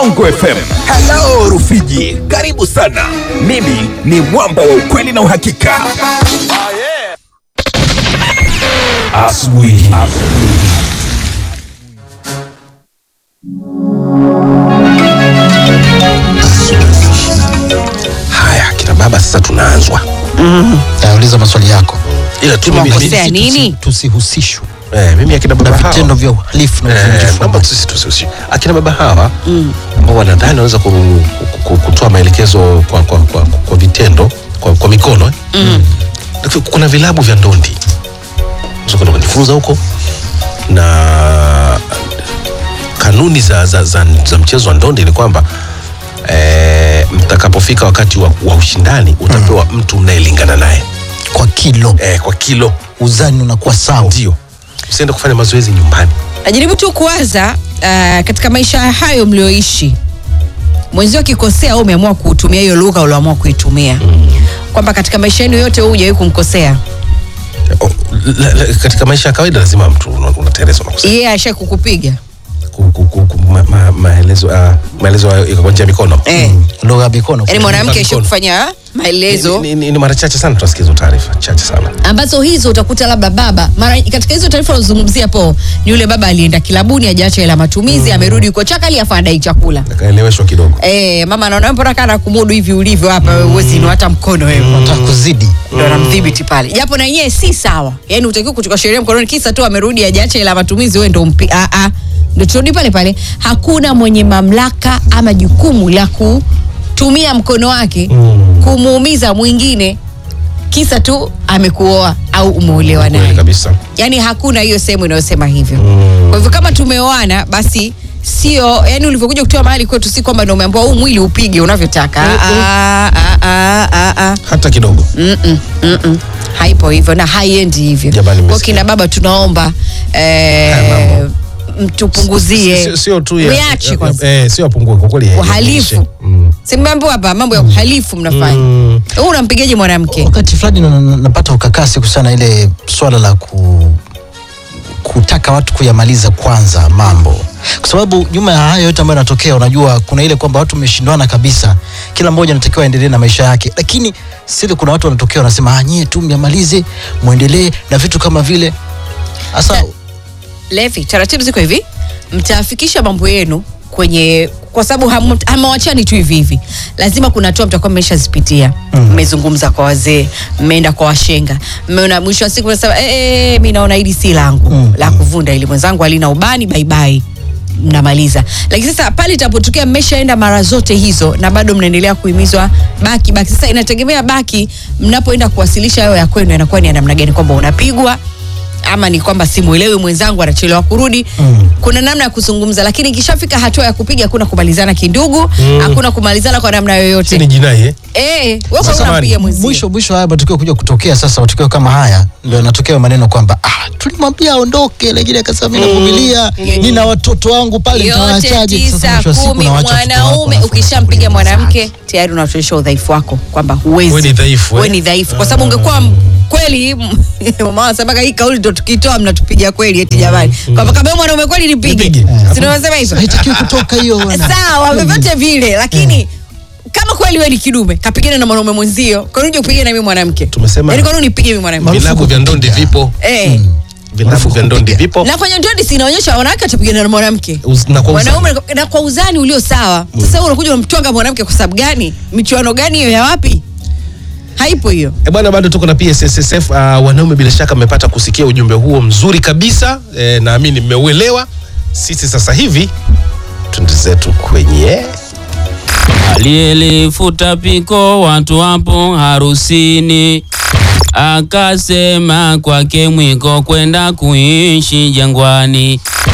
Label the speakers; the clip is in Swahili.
Speaker 1: Bongo FM. Hello Rufiji, karibu sana. Mimi ni mwamba wa ukweli na uhakika. Asubuhi.
Speaker 2: Haya kina baba, sasa tunaanzwa
Speaker 3: Nauliza maswali yako
Speaker 2: ila tu mimi,
Speaker 4: Tumekosea
Speaker 2: mimi,
Speaker 4: nini?
Speaker 3: tusihusishwe
Speaker 2: eh, mimi akina
Speaker 3: na
Speaker 2: baba hawa
Speaker 3: vitendo vya uhalifu na
Speaker 2: Eh,
Speaker 3: uvunjifu wa
Speaker 2: naomba
Speaker 3: amani.
Speaker 2: sisi tusihusi akina baba hawa ambao wanadhani wanaweza ku- ku- kutoa maelekezo kwa, kwa, kwa, kwa vitendo kwa, kwa mikono eh. Lakini kuna vilabu vya ndondi Unaweza kwenda kujifunza huko na kanuni za, za, za, za mchezo wa ndondi ni kwamba eh, mtakapofika wakati wa, wa ushindani utapewa mtu mnayelingana naye
Speaker 3: kwa kilo
Speaker 2: eh, kwa kilo
Speaker 3: uzani unakuwa sawa
Speaker 2: ndio usiende kufanya mazoezi nyumbani
Speaker 4: najaribu tu kuwaza uh, katika maisha hayo mlioishi mwenzio akikosea au umeamua kutumia hiyo lugha ulioamua kuitumia kwamba katika maisha yenu yote huu hujawahi kumkosea
Speaker 2: O, la, la, katika maisha ya kawaida lazima mtu una- unatereza unakosa
Speaker 4: yeye yeah, asha kukupiga
Speaker 2: ku- ku- ku- ku- ma- ma- maelezo ah, maelezo hayo iko kwa njia ya mikono
Speaker 4: eh.
Speaker 3: lugha ya mikono
Speaker 4: yaani mwanamke
Speaker 2: Mikono.
Speaker 4: asha kufanya maelezo
Speaker 2: Ni- ni, ni, ni mara chache sana tunasikia hizo taarifa chache sana
Speaker 4: ambazo hizo utakuta labda baba mara katika hizo taarifa unazungumzia po ni yule baba alienda kilabuni ajaacha hela matumizi amerudi uko chakali afa adai chakula
Speaker 2: akaeleweshwa kidogo
Speaker 4: Eh, mama anaona mbona kana kumudu hivi ulivyo hapa wewe huwezi inua hata mkono wewe
Speaker 3: nataka kuzidi
Speaker 4: ndo anamdhibiti pale japo na yenyewe si sawa yaani utakiwa kuchukua sheria mkononi kisa tu amerudi ajaacha ila matumizi wewe ndo mpi ah, ah. ndo turudi pale pale hakuna mwenye mamlaka ama jukumu la kutumia mkono wake mm. kumuumiza mwingine kisa tu amekuoa au umeolewa
Speaker 2: kweli
Speaker 4: naye
Speaker 2: kabisa
Speaker 4: yaani hakuna hiyo sehemu inayosema hivyo mm. kwa hivyo kama tumeoana basi sio yani ulivyokuja kutoa mahali kwetu si kwamba ndo umeambiwa huu mwili upige unavyotaka Ah, ah, ah, ah, ah.
Speaker 2: hata kidogo
Speaker 4: Mm-mm, mm-mm. haipo hivyo na haiendi hivyo
Speaker 2: Jamani,
Speaker 4: kwa
Speaker 2: mmesikia.
Speaker 4: kina baba tunaomba
Speaker 2: Haya
Speaker 4: eh,
Speaker 2: mambo.
Speaker 4: mtupunguzie
Speaker 2: Sio- sio tu ya-
Speaker 4: Mwiache
Speaker 2: ya-
Speaker 4: kwanza.
Speaker 2: eh, sio apungue kwa kweli ya-
Speaker 4: uhalifu
Speaker 2: yaishe. Mm.
Speaker 4: simambo hapa mambo ya uhalifu mnafanya
Speaker 2: Mm.
Speaker 4: huu unampigaje mwanamke
Speaker 3: wakati fulani na- na- napata ukakasi kuhusiana na ile swala la ku, kutaka watu kuyamaliza kwanza mambo kwa sababu nyuma ya hayo yote ambayo yanatokea unajua kuna ile kwamba watu wameshindwana kabisa kila mmoja anatakiwa aendelee na maisha yake lakini sile kuna watu wanatokea wanasema "Ah, nyie tu myamalize mwendelee na vitu kama vile hasa
Speaker 4: levi taratibu ziko hivi mtafikisha mambo yenu kwenye kwa sababu hamu- hamawachani tu hivi hivi lazima kuna hatua mtakuwa mmeshazipitia mmezungumza kwa wazee mmeenda kwa washenga mmeona mwisho wa siku nasema e, e, mi naona hili si langu
Speaker 3: Mm,
Speaker 4: la kuvunda ili mwenzangu alina ubani baibai mnamaliza lakini sasa pale itapotokea mmeshaenda mara zote hizo na bado mnaendelea kuhimizwa baki baki sasa inategemea baki mnapoenda kuwasilisha hayo ya kwenu yanakuwa ni ya namna gani kwamba unapigwa ama ni kwamba simwelewi mwenzangu anachelewa kurudi
Speaker 3: Mm.
Speaker 4: kuna namna ya kuzungumza lakini ikishafika hatua ya kupiga hakuna kumalizana kindugu hakuna kumalizana kwa namna
Speaker 2: Si ni
Speaker 4: yoyote
Speaker 2: jinai eh?
Speaker 4: eh, wewe
Speaker 2: Sasa
Speaker 4: unampiga
Speaker 2: mani,
Speaker 4: mwenzio
Speaker 3: mwisho mwisho haya matukio kuja kutokea sasa matukio kama haya ndio yanatokea maneno kwamba ah, tulimwambia aondoke lakini akasema mimi navumilia nina watoto wangu pale
Speaker 4: yote
Speaker 3: nitawaachaje Sasa
Speaker 4: tisa
Speaker 3: mwisho wa siku
Speaker 4: kumi
Speaker 3: unawaacha watoto wako,
Speaker 4: mwanaume
Speaker 3: alafu
Speaker 4: ukishampiga
Speaker 3: unakuwa
Speaker 4: mwanamke tayari unatuonyesha udhaifu wako kwamba huwezi
Speaker 2: Wewe ni dhaifu,
Speaker 4: Wewe
Speaker 2: eh?
Speaker 4: ni dhaifu kwa sababu ungekuwa m- kweli mama wanasemaga hii kauli ndo tukitoa mnatupiga kweli eti jamani kwamba kama wewe mwanaume kweli nipige
Speaker 2: Nipige.
Speaker 4: si ndio wanasema hivyo
Speaker 3: haitakiwi kutoka hiyo bwana.
Speaker 4: sawa vyovyote vile lakini kama kweli wewe ni kidume kapigana na mwanaume mwenzio kwa nini uje kupigana na mimi mwanamke
Speaker 2: Tumesema-
Speaker 4: Yaani kwa nini unipige mimi mwanamke
Speaker 2: vilabu vya ndondi vipo
Speaker 4: eh
Speaker 2: vilabu vya ndondi vipo
Speaker 4: na kwenye ndondi si inaonyesha wanawake watapigana na mwanamke
Speaker 2: Uz- na kwa uzani.
Speaker 4: mwanaume na kwa uzani ulio sawa sasa wewe unakuja unamtwanga mwanamke kwa sababu gani michuano gani hiyo ya wapi haipo hiyo
Speaker 2: E bwana, bado tuko na PSSSF. Uh, wanaume, bila shaka mmepata kusikia ujumbe huo mzuri kabisa e, naamini mmeuelewa. Sisi sasa hivi twende zetu kwenye
Speaker 5: aliyelifuta piko watu wapo harusini, akasema kwake mwiko kwenda kuishi jangwani.